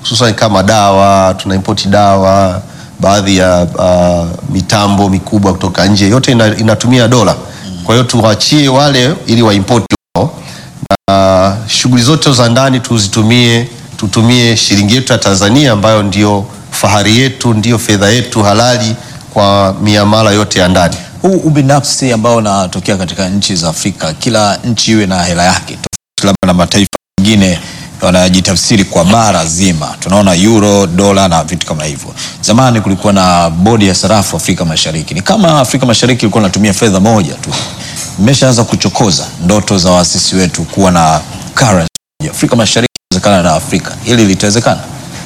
hususan kama dawa, tuna import dawa, baadhi ya uh, mitambo mikubwa kutoka nje, yote ina, inatumia dola. Kwa hiyo tuwachie wale ili waimport wao na shughuli zote za ndani tuzitumie, tutumie shilingi yetu ya Tanzania ambayo ndio fahari yetu, ndio fedha yetu halali kwa miamala yote ya ndani. Huu ubinafsi ambao unatokea katika nchi za Afrika, kila nchi iwe na hela yake tofauti labda na mataifa mengine wanajitafsiri kwa bara zima. Tunaona euro, dola na vitu kama hivyo. Zamani kulikuwa na bodi ya sarafu Afrika Mashariki, ni kama Afrika Mashariki ilikuwa inatumia fedha moja tu. Mmeshaanza kuchokoza ndoto za waasisi wetu kuwa na currency moja. Afrika Mashariki inawezekana na Afrika, hili litawezekana?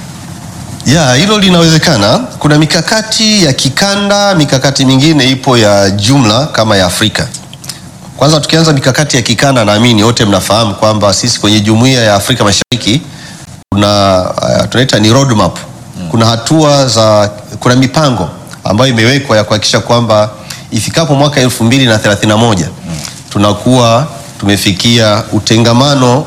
Ya, hilo linawezekana. Kuna mikakati ya kikanda, mikakati mingine ipo ya jumla kama ya Afrika. Kwanza tukianza mikakati ya kikanda, naamini wote mnafahamu kwamba sisi kwenye jumuiya ya Afrika Mashariki kuna uh, tunaita ni roadmap. Kuna hatua za, kuna mipango ambayo imewekwa ya kuhakikisha kwamba ifikapo mwaka elfu mbili na thelathini na moja tunakuwa tumefikia utengamano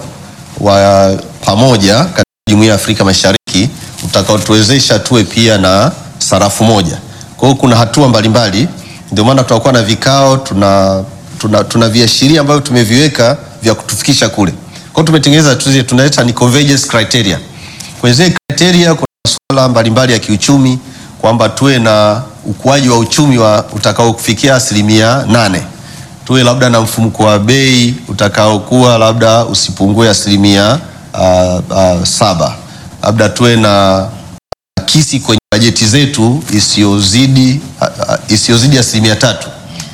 wa pamoja katika jumuiya ya Afrika Mashariki utakaotuwezesha tuwe pia na sarafu moja. Kwa hiyo kuna hatua mbalimbali, ndio maana tutakuwa na vikao, tuna, tuna, tuna viashiria ambavyo tumeviweka vya kutufikisha kule. Kwa hiyo tumetengeneza tuzi- tunaita ni convergence criteria. Kwenye zile criteria kuna masuala mbalimbali ya kiuchumi kwamba tuwe na ukuaji wa uchumi wa utakaofikia asilimia nane tuwe labda na mfumuko wa bei utakaokuwa labda usipungue asilimia uh, uh, saba labda tuwe na kisi kwenye bajeti zetu isiyozidi uh, uh, isiyozidi asilimia tatu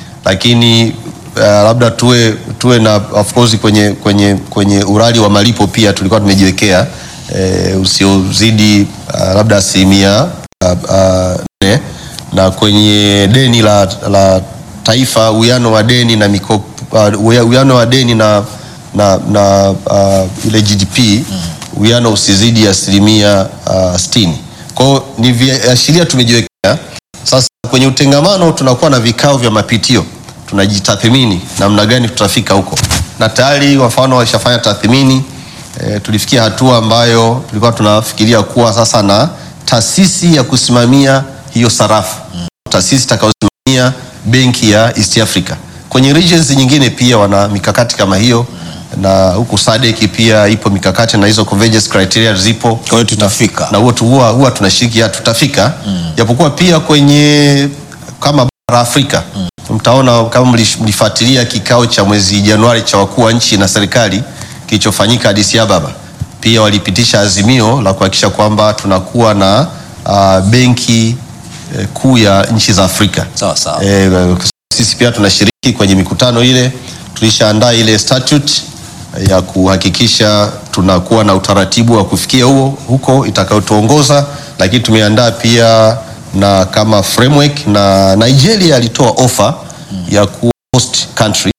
lakini uh, labda tuwe, tuwe na of course kwenye, kwenye, kwenye urali wa malipo pia tulikuwa tumejiwekea eh, usiozidi uh, labda asilimia uh, uh, nne na kwenye deni la, la taifa uwiano wa deni na mikopo uh, uwiano wa deni na, na, na uh, ile GDP uwiano usizidi asilimia uh, sitini. Kwa hiyo ni viashiria tumejiwekea. Sasa kwenye utengamano tunakuwa na vikao vya mapitio, tunajitathmini namna gani tutafika huko, na tayari kwa mfano walishafanya tathmini e, tulifikia hatua ambayo tulikuwa tunafikiria kuwa sasa na taasisi ya kusimamia hiyo sarafu, taasisi itakayosimamia benki ya East Africa. Kwenye regions nyingine pia wana mikakati kama hiyo, na huku SADC pia ipo mikakati na hizo convergence criteria zipo Kwa hiyo tutafika. na huwa tu- huwa huwa tunashiriki ya tutafika japokuwa pia kwenye kama bara Afrika mtaona kama mlish- mlifuatilia kikao cha mwezi Januari cha wakuu wa nchi na serikali kilichofanyika Addis Ababa, pia walipitisha azimio la kuhakikisha kwamba tunakuwa na uh, benki eh, kuu ya nchi za Afrika. Sawa sawa. Eh, sisi pia tunashiriki kwenye mikutano ile, tulishaandaa ile statute eh, ya kuhakikisha tunakuwa na utaratibu wa kufikia huo huko itakayotuongoza, lakini tumeandaa pia na kama framework, na Nigeria alitoa ofa ya kuwa host country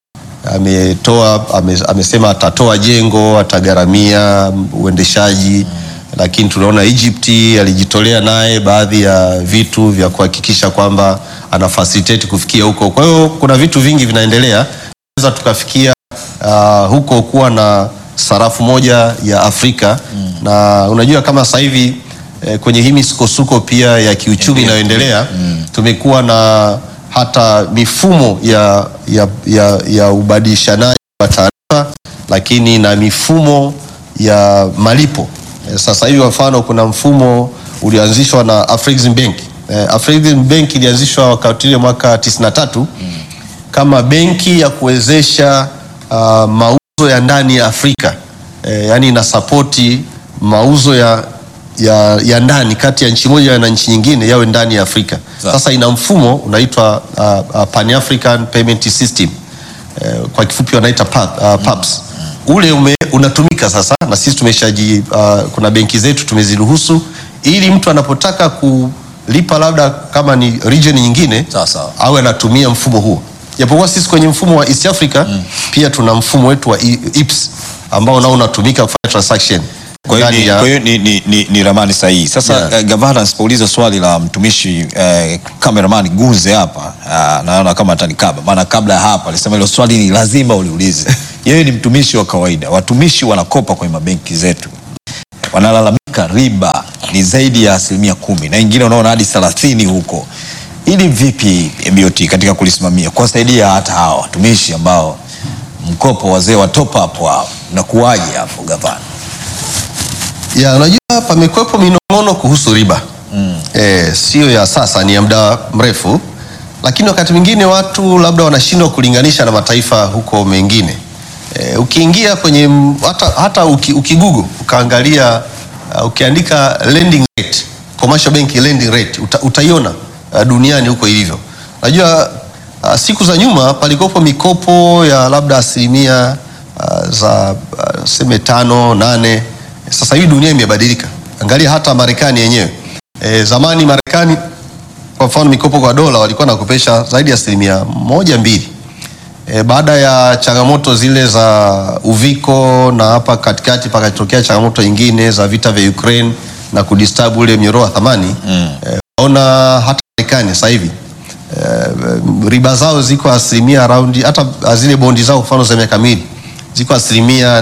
ametoa ame, amesema atatoa jengo atagharamia uendeshaji lakini tunaona Egypt alijitolea naye baadhi ya vitu vya kuhakikisha kwamba ana facilitate kufikia huko. Kwa hiyo kuna vitu vingi vinaendelea, tunaweza tukafikia uh, huko kuwa na sarafu moja ya Afrika na unajua kama sasa hivi eh, kwenye hii misukosuko pia ya kiuchumi inayoendelea tumekuwa na hata mifumo ya, ya, ya, ya ubadilishanaji wa taarifa lakini na mifumo ya malipo. Eh, Sasa hivi kwa mfano kuna mfumo ulioanzishwa na Afrexim Bank. Eh, Afrexim Bank ilianzishwa wakati ile mwaka 93 kama benki ya kuwezesha uh, mauzo ya ndani ya Afrika eh, yani ina sapoti mauzo ya, ya, ya ndani kati ya nchi moja na nchi nyingine yawe ndani ya Afrika. Sawa. Sasa ina mfumo unaitwa uh, uh, Pan African Payment System eh, kwa kifupi wanaita PAP, uh, PAPS. Ule ume, unatumika sasa na sisi tumeshaji uh, kuna benki zetu tumeziruhusu ili mtu anapotaka kulipa labda kama ni region nyingine Sawa, sawa. awe anatumia mfumo huo, japokuwa sisi kwenye mfumo wa East Africa pia tuna mfumo wetu wa I- IPS ambao nao unatumika kufanya transaction Kwa hiyo ndani ni, ya- kwa hiyo ni, ni, ni, ni ramani sahihi. Sasa Yeah. eh, gavana, nisipouliza swali la mtumishi eh, cameraman Guze hapa ah, naona kama atanikaba, maana kabla ya hapa alisema hilo swali ni lazima uliulize. Yeye ni mtumishi wa kawaida, watumishi wanakopa kwenye mabenki zetu, wanalalamika riba ni zaidi ya asilimia kumi na ingine unaona hadi thelathini huko. Ili vipi BOT katika kulisimamia kuwasaidia hata hawa watumishi ambao mkopo wazee wa top up wao nakuwaje hapo gavana? Ya, unajua pamekuwepo minong'ono kuhusu riba mm. E, sio ya sasa, ni ya muda mrefu, lakini wakati mwingine watu labda wanashindwa kulinganisha na mataifa huko mengine. E, ukiingia kwenye m- hata, hata uki, ukigugu ukaangalia uh, ukiandika lending rate, commercial bank lending rate uta, utaiona uh, duniani huko ilivyo. Unajua uh, siku za nyuma palikopo mikopo ya labda asilimia uh, za uh, seme tano nane. Sasa hivi dunia imebadilika, angalia hata Marekani yenyewe. E, zamani Marekani kwa mfano mikopo kwa dola walikuwa nakopesha zaidi ya asilimia moja mbili. E, baada ya changamoto zile za uviko na hapa katikati pakatokea changamoto nyingine za vita vya Ukraine na kudisturb ule mnyororo wa thamani mm. e, ona hata Marekani sasa hivi e, riba zao ziko asilimia around hata zile bondi zao mfano za miaka miwili ziko asilimia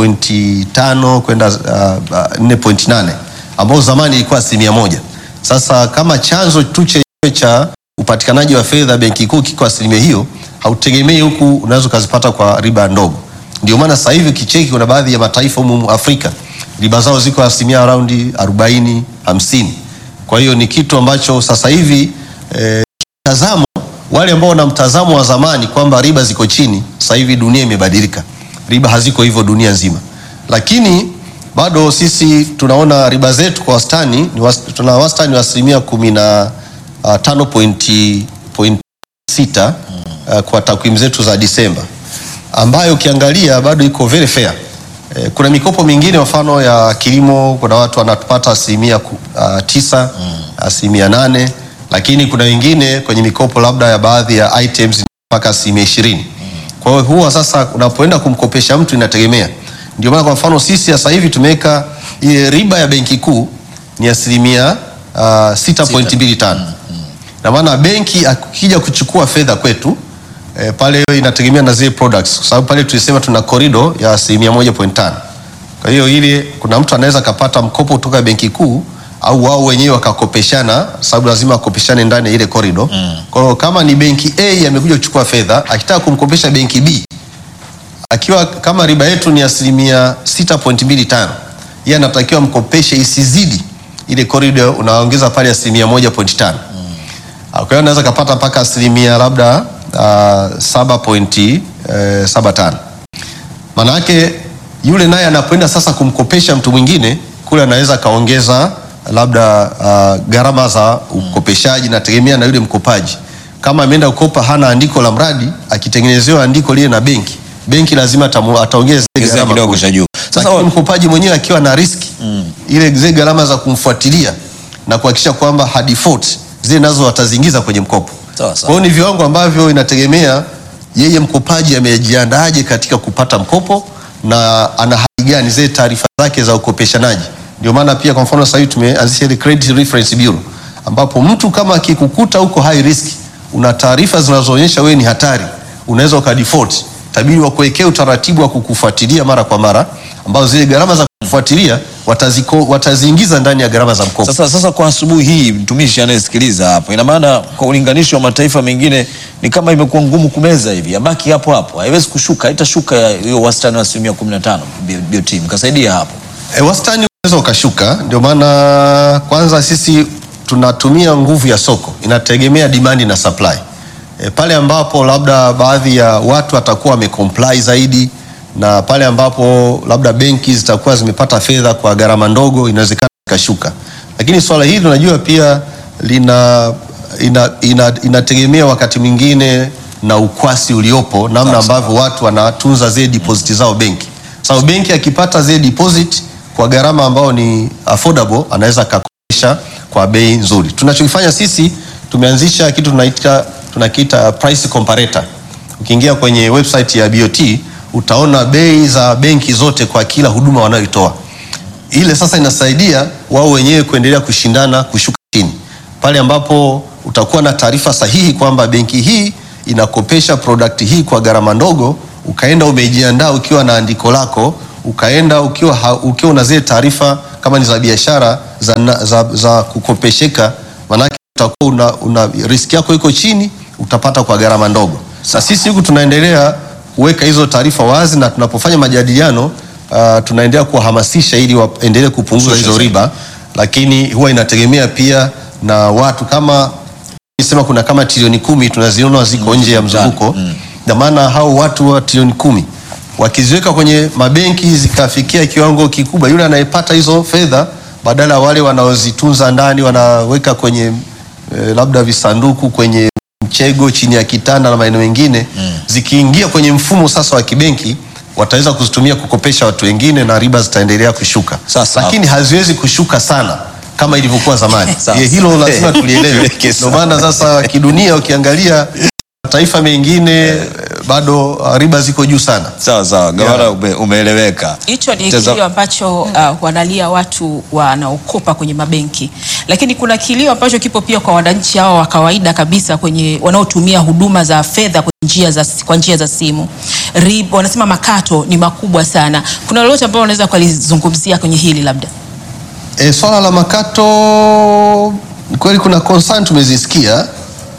4.5 kwenda uh, uh, 4.8 ambao zamani ilikuwa asilimia moja. Sasa kama chanzo tu chenyewe cha upatikanaji wa fedha benki kuu kiko asilimia hiyo, hautegemei huku unaweza ukazipata kwa riba ndogo. Ndio maana sasa hivi kicheki, kuna baadhi ya mataifa humu Afrika riba zao ziko asilimia around 40 50. Kwa hiyo ni kitu ambacho sasa hivi eh, mtazamo wale ambao wana mtazamo wa zamani kwamba riba ziko chini, sasa hivi dunia imebadilika, riba haziko hivyo dunia nzima, lakini bado sisi tunaona riba zetu kwa wastani ni was, tuna wastani wa asilimia kumi na uh, tano pointi, pointi sita uh, kwa takwimu zetu za Disemba ambayo ukiangalia bado iko very fair. Eh, kuna mikopo mingine mfano ya kilimo, kuna watu wanapata asilimia ku- uh, tisa asilimia nane lakini kuna wengine kwenye mikopo labda ya baadhi ya items mpaka asilimia ishirini. Kwa hiyo huwa sasa unapoenda kumkopesha mtu inategemea. Ndio maana kwa mfano sisi sasa hivi tumeweka ile riba ya benki kuu ni asilimia uh, 6.25 na maana benki akija kuchukua fedha kwetu e, pale inategemea na zile products, kwa sababu pale tulisema tuna korido ya asilimia moja point tano. Kwa hiyo ile kuna mtu anaweza akapata mkopo kutoka benki kuu au wao wenyewe wakakopeshana, sababu lazima wakopeshane ndani ya ile korido. Kwa hiyo kama ni benki A amekuja kuchukua fedha, akitaka kumkopesha benki B akiwa kama riba yetu ni asilimia 6.25 yeye anatakiwa mkopeshe isizidi ile korido, unaongeza pale asilimia 1.5 kwa hiyo anaweza kapata mpaka asilimia labda uh, saba pointi uh, saba tano. Maana yake yule naye anapoenda sasa kumkopesha mtu mwingine kule anaweza akaongeza labda uh, gharama za ukopeshaji, nategemea na yule mkopaji. Kama ameenda kukopa hana andiko la mradi, akitengenezewa andiko lile na benki, benki lazima atamu- ataongeza zile Ongezea gharama kidogo kule. cha juu. Sasa Lakini mkopaji mwenyewe akiwa na riski ile zile gharama za kumfuatilia na kuhakikisha kwamba hadefault zile nazo wataziingiza kwenye mkopo. Sawa, sawa. Kwa hiyo ni viwango ambavyo inategemea yeye mkopaji amejiandaaje katika kupata mkopo na ana hali gani, zile taarifa zake za ukopeshanaji. Ndio maana pia kwa mfano sasa hivi tumeanzisha ile Credit Reference Bureau ambapo mtu kama akikukuta huko high risk, una taarifa zinazoonyesha wewe ni hatari, unaweza ukadefault, tabidi wakuwekea utaratibu wa kukufuatilia mara kwa mara, ambazo zile gharama za kufuatilia wataziko, wataziingiza ndani ya gharama za mkopo. Sasa, sasa kwa asubuhi hii mtumishi anayesikiliza hapo, ina maana kwa ulinganisho wa mataifa mengine ni kama imekuwa ngumu kumeza hivi, yabaki hapo hapo, haiwezi kushuka, haitashuka ya hiyo wastani wa asilimia 15 BOT, mkasaidia hapo. E, wastani unaweza ukashuka. Ndio maana kwanza sisi tunatumia nguvu ya soko, inategemea demand na supply. E, pale ambapo labda baadhi ya watu watakuwa wamecomply zaidi na pale ambapo labda benki zitakuwa zimepata fedha kwa gharama ndogo, inawezekana ikashuka, lakini swala hili unajua pia lina ina, ina, inategemea wakati mwingine na ukwasi uliopo, namna ambavyo watu wanatunza zile deposit zao benki. Sababu benki akipata zile deposit kwa gharama ambayo ni affordable, anaweza akakopesha kwa bei nzuri. Tunachokifanya sisi tumeanzisha kitu tunaita tunakiita price comparator. Ukiingia kwenye website ya BOT utaona bei za benki zote kwa kila huduma wanayoitoa. Ile sasa inasaidia wao wenyewe kuendelea kushindana kushuka chini, pale ambapo utakuwa na taarifa sahihi kwamba benki hii inakopesha product hii kwa gharama ndogo, ukaenda umejiandaa ukiwa na andiko lako, ukaenda ukiwa, ha- ukiwa una zile taarifa kama ni za biashara za, na- za, za kukopesheka, maanake utakuwa una, una riski yako iko chini, utapata kwa gharama ndogo. Sasa sisi huku tunaendelea kuweka hizo taarifa wazi, na tunapofanya majadiliano uh, tunaendelea kuwahamasisha ili waendelee kupunguza hizo riba, lakini huwa inategemea pia na watu kama sema kuna kama trilioni kumi tunaziona ziko nje ya mzunguko na maana hao watu wa trilioni kumi wakiziweka kwenye mabenki zikafikia kiwango kikubwa, yule anayepata hizo fedha badala ya wale wanaozitunza ndani wanaweka kwenye eh, labda visanduku kwenye mchego chini ya kitanda na maeneo mengine zikiingia kwenye mfumo sasa wa kibenki wataweza kuzitumia kukopesha watu wengine na riba zitaendelea kushuka, Sasa- lakini haziwezi kushuka sana kama ilivyokuwa zamani. Sasa- Eh, Hilo lazima tulielewe. Tuweke Ndio maana sasa kidunia ukiangalia mataifa mengine eh, bado uh, riba ziko juu sana. Sawa sawa, gavana Yeah. ume, umeeleweka. Hicho ni Mtaza- kilio ambacho uh, wanalia watu wanaokopa kwenye mabenki, lakini kuna kilio ambacho kipo pia kwa wananchi hao wa kawaida kabisa kwenye wanaotumia huduma za fedha kwa njia za, kwa njia za simu. Rib, wanasema makato ni makubwa sana. Kuna lolote ambalo unaweza kulizungumzia kwenye hili labda? E, swala la makato ni kweli kuna concern tumezisikia,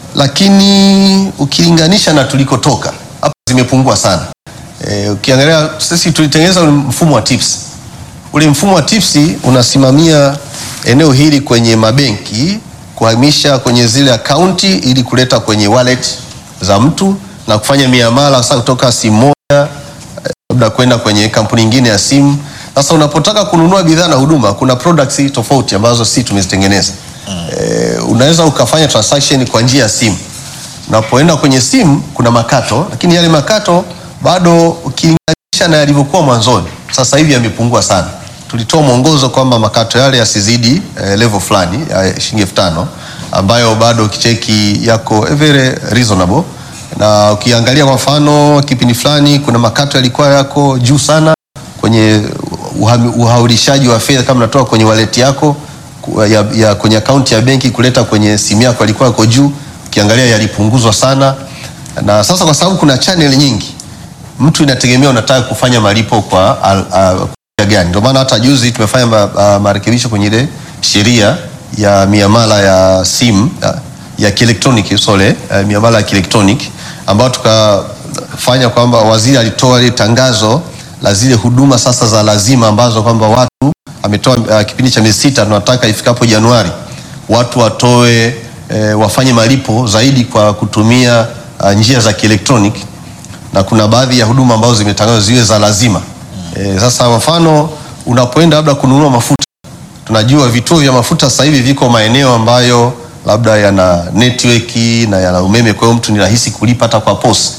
lakini ukilinganisha na tulikotoka hapa zimepungua sana. E, ukiangalia sisi tulitengeneza ule mfumo wa TIPS. Ule mfumo wa TIPS unasimamia eneo hili kwenye mabenki kuhamisha kwenye zile akaunti ili kuleta kwenye wallet za mtu na kufanya miamala sasa kutoka simu moja labda kwenda kwenye kampuni nyingine ya simu. Sasa unapotaka kununua bidhaa na huduma, kuna products tofauti ambazo si tumezitengeneza. E, unaweza ukafanya transaction kwa njia ya simu. Unapoenda kwenye simu kuna makato, lakini yale makato bado ukilinganisha na yalivyokuwa mwanzoni, sasa hivi yamepungua sana. Tulitoa mwongozo kwamba makato yale yasizidi eh, level fulani ya shilingi elfu tano ambayo bado ukicheki yako very reasonable na ukiangalia kwa mfano kipindi fulani kuna makato yalikuwa yako juu sana kwenye uhami- uhaulishaji wa fedha kama unatoa kwenye wallet yako ku- ya, ya kwenye akaunti ya benki kuleta kwenye simu yako yalikuwa yako juu, ukiangalia yalipunguzwa sana. Na sasa kwa sababu kuna channel nyingi, mtu inategemea unataka kufanya malipo kwa al- a- kwa njia gani. Ndio maana hata juzi tumefanya ma, a, marekebisho kwenye ile sheria ya miamala ya simu ya, ya kielektroniki sorry, eh, miamala ya kielektroniki ambayo tukafanya kwamba waziri alitoa ile tangazo la zile huduma sasa za lazima ambazo kwamba watu ametoa uh, kipindi cha miezi sita, tunataka ifikapo Januari watu watoe eh, wafanye malipo zaidi kwa kutumia uh, njia za kielektroniki na kuna baadhi ya huduma ambazo zimetangazwa ziwe za lazima. E, sasa mfano unapoenda labda kununua mafuta, tunajua vituo vya mafuta sasa hivi viko maeneo ambayo labda yana network na yana umeme, kwa hiyo mtu ni rahisi kulipa hata kwa POS.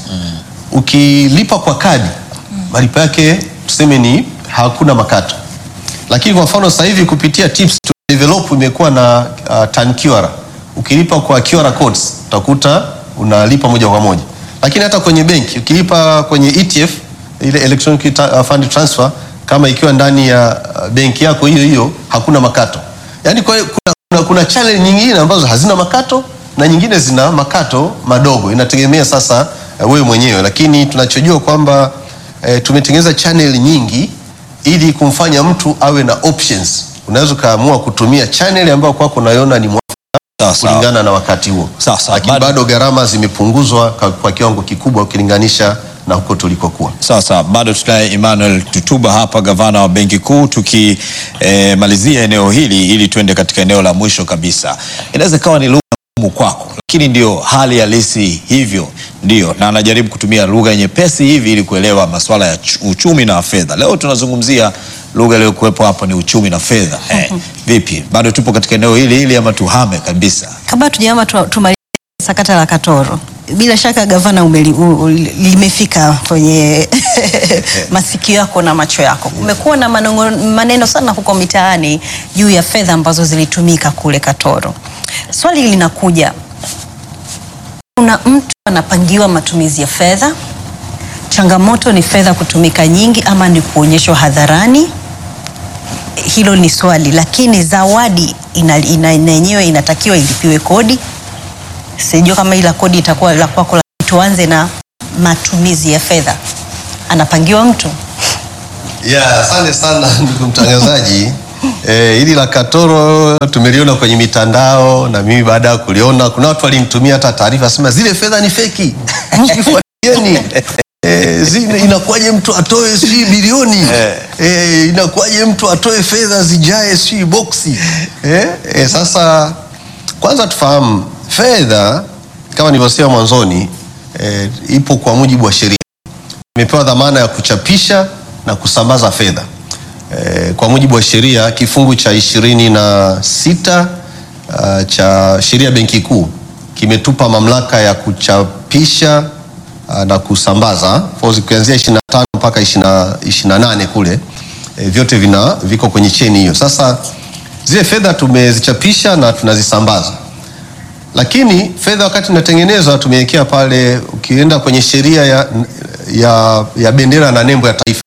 Ukilipa kwa kadi malipo yake tuseme ni hakuna makato, lakini kwa mfano sasa hivi kupitia TIPS tu develop imekuwa na uh, TAN QR. Ukilipa kwa QR codes utakuta unalipa moja kwa moja, lakini hata kwenye benki ukilipa kwenye ETF ile electronic ta- uh, fund transfer kama ikiwa ndani ya uh, benki yako hiyo hiyo hakuna makato. Yaani kwa hiyo kuna, kuna, kuna channel nyingine ambazo hazina makato na nyingine zina makato madogo, inategemea sasa uh, wewe mwenyewe, lakini tunachojua kwamba eh, tumetengeneza channel nyingi ili kumfanya mtu awe na options. Unaweza ukaamua kutumia channel ambayo kwako unaiona ni mwafaka Sawa sawa. kulingana na wakati huo, Sawa, sawa. lakini Bado- bado gharama zimepunguzwa kwa, kwa kiwango kikubwa ukilinganisha na huko tulikokuwa. Sawa sawa, bado tunaye Emmanuel Tutuba hapa, gavana wa Benki Kuu, tukimalizia eneo hili ili tuende katika eneo la mwisho kabisa. Inaweza ikawa ni lugha ngumu kwako, lakini ndio hali halisi hivyo, ndio na anajaribu kutumia lugha nyepesi hivi ili kuelewa masuala ya chu- uchumi na fedha. Leo tunazungumzia lugha iliyokuwepo hapo ni uchumi na fedha. Eh, vipi, bado tupo katika eneo hili hili ama tuhame kabisa? Kabla tujaama tu- tumalize sakata la Katoro, bila shaka gavana umeli, u, u, limefika kwenye masikio yako na macho yako. Kumekuwa na manongo, maneno sana huko mitaani juu ya fedha ambazo zilitumika kule Katoro. Swali linakuja, kuna mtu anapangiwa matumizi ya fedha, changamoto ni fedha kutumika nyingi ama ni kuonyeshwa hadharani? Hilo ni swali, lakini zawadi ina, ina, ina yenyewe inatakiwa ilipiwe kodi. Sijui kama ila kodi itakuwa la kwako, lakini tuanze na matumizi ya fedha. Anapangiwa mtu Ya, asante sana ndugu mtangazaji. Eh, hili la Katoro tumeliona kwenye mitandao na mimi baada ya kuliona kuna watu walinitumia hata taarifa sema zile fedha ni feki. Msifuatilieni. Eh, zile inakuwaje mtu atoe si bilioni? Eh, inakuwaje mtu atoe fedha zijae si boksi? Eh, eh, sasa kwanza tufahamu fedha kama nilivyosema mwanzoni eh, ipo kwa mujibu wa sheria imepewa dhamana ya kuchapisha na kusambaza fedha e, kwa mujibu wa sheria kifungu cha ishirini na sita uh, cha sheria ya benki kuu kimetupa mamlaka ya kuchapisha uh, na kusambaza For kuanzia 25 mpaka 20 28 kule e, vyote vina viko kwenye cheni hiyo. Sasa zile fedha tumezichapisha na tunazisambaza lakini fedha wakati inatengenezwa tumewekea pale, ukienda kwenye sheria ya, ya, ya bendera na nembo ya taifa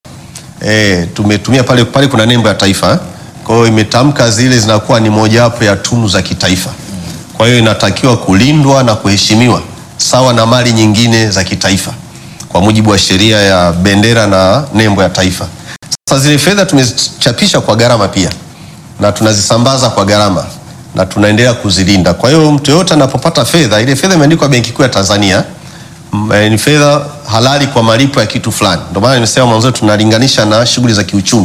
e, tumetumia pale pale kuna nembo ya taifa. Kwa hiyo imetamka zile zinakuwa ni mojawapo ya tunu za kitaifa, kwa hiyo inatakiwa kulindwa na kuheshimiwa sawa na mali nyingine za kitaifa kwa mujibu wa sheria ya bendera na nembo ya taifa. Sasa zile fedha tumechapisha kwa gharama pia na tunazisambaza kwa gharama na tunaendelea kuzilinda. Kwa hiyo mtu yoyote anapopata fedha, ile fedha imeandikwa Benki Kuu ya Tanzania m- eh, ni fedha halali kwa malipo ya kitu fulani. Ndio maana nimesema mwanzo tunalinganisha na shughuli za kiuchumi.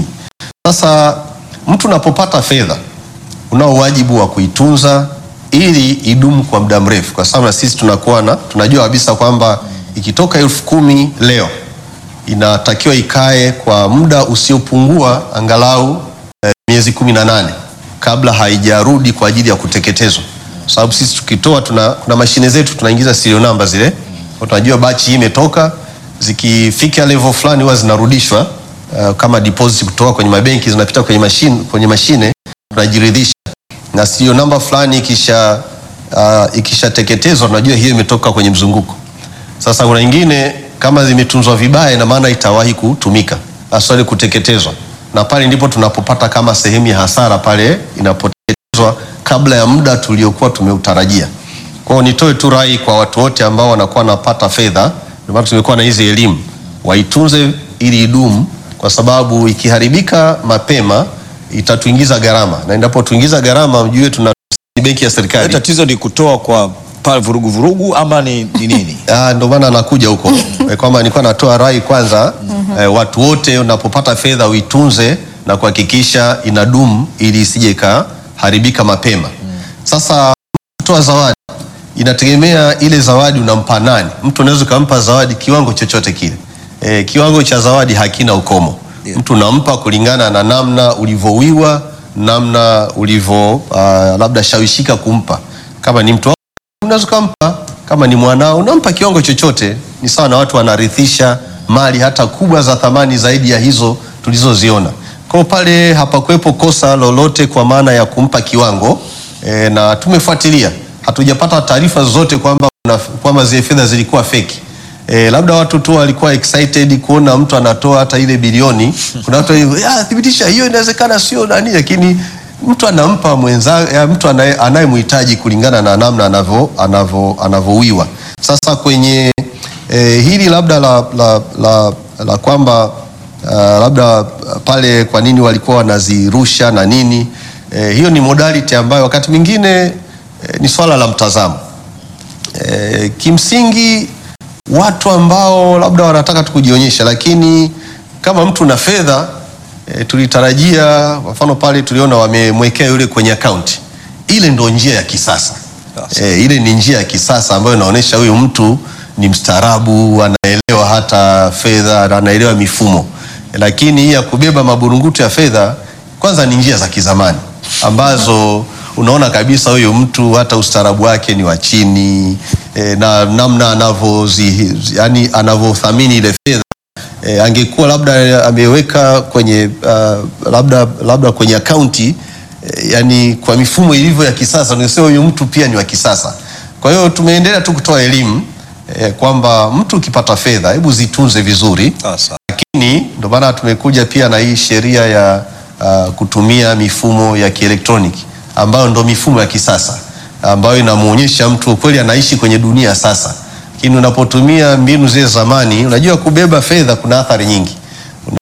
Sasa mtu unapopata fedha unao wajibu wa kuitunza ili idumu kwa muda mrefu, kwa sababu na sisi tunakuwa na tunajua kabisa kwamba ikitoka elfu kumi leo inatakiwa ikae kwa muda usiopungua angalau eh, miezi kumi na nane kabla haijarudi kwa ajili ya kuteketezwa, kwa sababu sisi tukitoa tuna, kuna mashine zetu tunaingiza serial number zile, kwa tunajua bachi hii imetoka, zikifika level fulani huwa zinarudishwa uh, kama deposit kutoka kwenye mabenki zinapita kwenye mashine, kwenye mashine tunajiridhisha na serial number fulani ikisha uh, ikishateketezwa tunajua hiyo imetoka kwenye mzunguko. Sasa kuna nyingine kama zimetunzwa vibaya, ina maana itawahi kutumika asali kuteketezwa, na pale ndipo tunapopata kama sehemu ya hasara pale inapoteketezwa kabla ya muda tuliokuwa tumeutarajia. Kwa hiyo nitoe tu rai kwa watu wote ambao wanakuwa wanapata fedha, ndio maana tumekuwa na hizi elimu, waitunze ili idumu, kwa sababu ikiharibika mapema itatuingiza gharama, na inapotuingiza gharama, mjue tuna ni benki ya serikali Tatizo ni kutoa kwa pale vurugu vurugu ama ni, ni nini? Ah, ndo maana nakuja huko Eh, kwamba nilikuwa natoa rai kwanza eh, watu wote unapopata fedha uitunze na kuhakikisha inadumu ili isije ikaharibika mapema. Sasa kutoa zawadi inategemea ile zawadi unampa nani. Mtu unaweza ukampa zawadi kiwango chochote kile. Eh, kiwango cha zawadi hakina ukomo. Yeah. Mtu unampa kulingana na namna ulivyowiwa, namna ulivyo uh, labda shawishika kumpa. Kama ni mtu unaweza ukampa kama ni mwanao unampa kiwango chochote. Ni sawa na watu wanarithisha mali hata kubwa za thamani zaidi ya hizo tulizoziona. Kwa hiyo pale hapakuwepo kosa lolote kwa maana ya kumpa kiwango e, na tumefuatilia, hatujapata taarifa zozote kwamba kuna- kwamba zile fedha zilikuwa feki. E, labda watu tu walikuwa excited kuona mtu anatoa hata ile bilioni. Kuna watu walio, "Ya, thibitisha hiyo inawezekana sio nani, lakini mtu anampa mwenza ya, mtu anaye- anayemhitaji kulingana na namna anavyo anavyo anavyowiwa. Sasa kwenye eh, hili labda la, la, la, la kwamba uh, labda pale kwa nini walikuwa wanazirusha na nini eh, hiyo ni modality ambayo wakati mwingine eh, ni swala la mtazamo eh, kimsingi watu ambao labda wanataka tu kujionyesha, lakini kama mtu na fedha e, tulitarajia kwa mfano pale tuliona wamemwekea yule kwenye akaunti, ile ndo njia ya kisasa e, ile ni njia ya kisasa ambayo inaonyesha huyu mtu ni mstaarabu, anaelewa hata fedha, na anaelewa mifumo. Lakini hii ya kubeba maburungutu ya fedha, kwanza ni njia za kizamani ambazo unaona kabisa huyu mtu hata ustaarabu wake ni wa chini e, na namna anavyozi yani anavyothamini ile fedha e, angekuwa labda ameweka kwenye uh, labda labda kwenye akaunti e, yani kwa mifumo ilivyo ya kisasa, ningesema huyu mtu pia ni wa kisasa. Kwa hiyo tumeendelea tu kutoa elimu e, kwamba mtu ukipata fedha, hebu zitunze vizuri Sasa lakini ndio maana tumekuja pia na hii sheria ya uh, kutumia mifumo ya kielektroniki ambayo ndo mifumo ya kisasa ambayo inamuonyesha mtu kweli anaishi kwenye dunia sasa. Lakini unapotumia mbinu zile zamani, unajua kubeba fedha kuna athari nyingi, zinaweza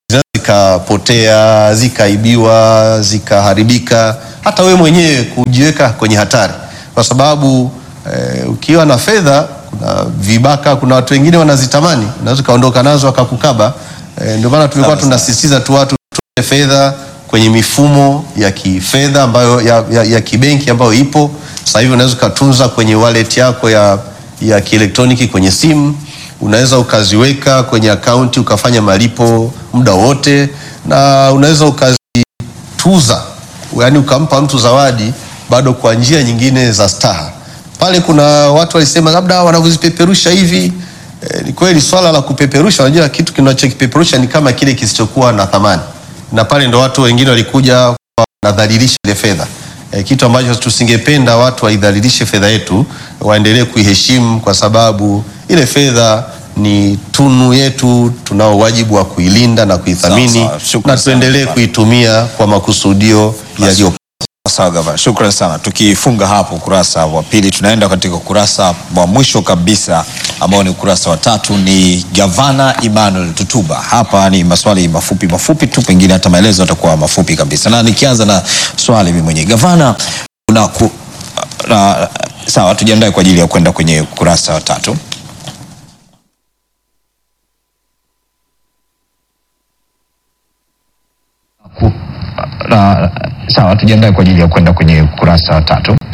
zikapotea, zikaibiwa, zikaharibika, hata wewe mwenyewe kujiweka kwenye hatari, kwa sababu eh, ukiwa na fedha, kuna vibaka, kuna watu wengine wanazitamani, unaweza ukaondoka nazo akakukaba. Eh, ndio maana tumekuwa Sawa, sawa. tunasisitiza tu watu tuweke fedha kwenye mifumo ya kifedha ambayo ya, ya, ya kibenki ambayo ipo sasa hivi. Unaweza ukatunza kwenye wallet yako ya, ya kielektroniki kwenye simu, unaweza ukaziweka kwenye akaunti ukafanya malipo muda wote, na unaweza ukazituza, yaani ukampa mtu zawadi bado kwa njia nyingine za staha. Pale kuna watu walisema labda wanavyozipeperusha hivi E, ni kweli swala la kupeperusha, unajua kitu kinachokipeperusha ni kama kile kisichokuwa na thamani, na pale ndo watu wengine walikuja wanadhalilisha ile fedha e, kitu ambacho tusingependa watu waidhalilishe fedha yetu, waendelee kuiheshimu kwa sababu ile fedha ni tunu yetu, tunao wajibu wa kuilinda na kuithamini Sawa, sawa. Shukrani na tuendelee sana. kuitumia kwa makusudio yaliyo Sawa gavana, shukrani sana. Tukifunga hapo ukurasa wa pili, tunaenda katika ukurasa wa mwisho kabisa ambao ni ukurasa wa tatu. Ni gavana Emmanuel Tutuba. Hapa ni maswali mafupi mafupi tu, pengine hata maelezo yatakuwa mafupi kabisa, na nikianza na swali mimi mwenyewe gavana, una ku, na, sawa, tujiandae kwa ajili ya kwenda kwenye ukurasa wa tatu. Na, sawa, tujiandae kwa ajili ya kwenda kwenye ukurasa wa tatu.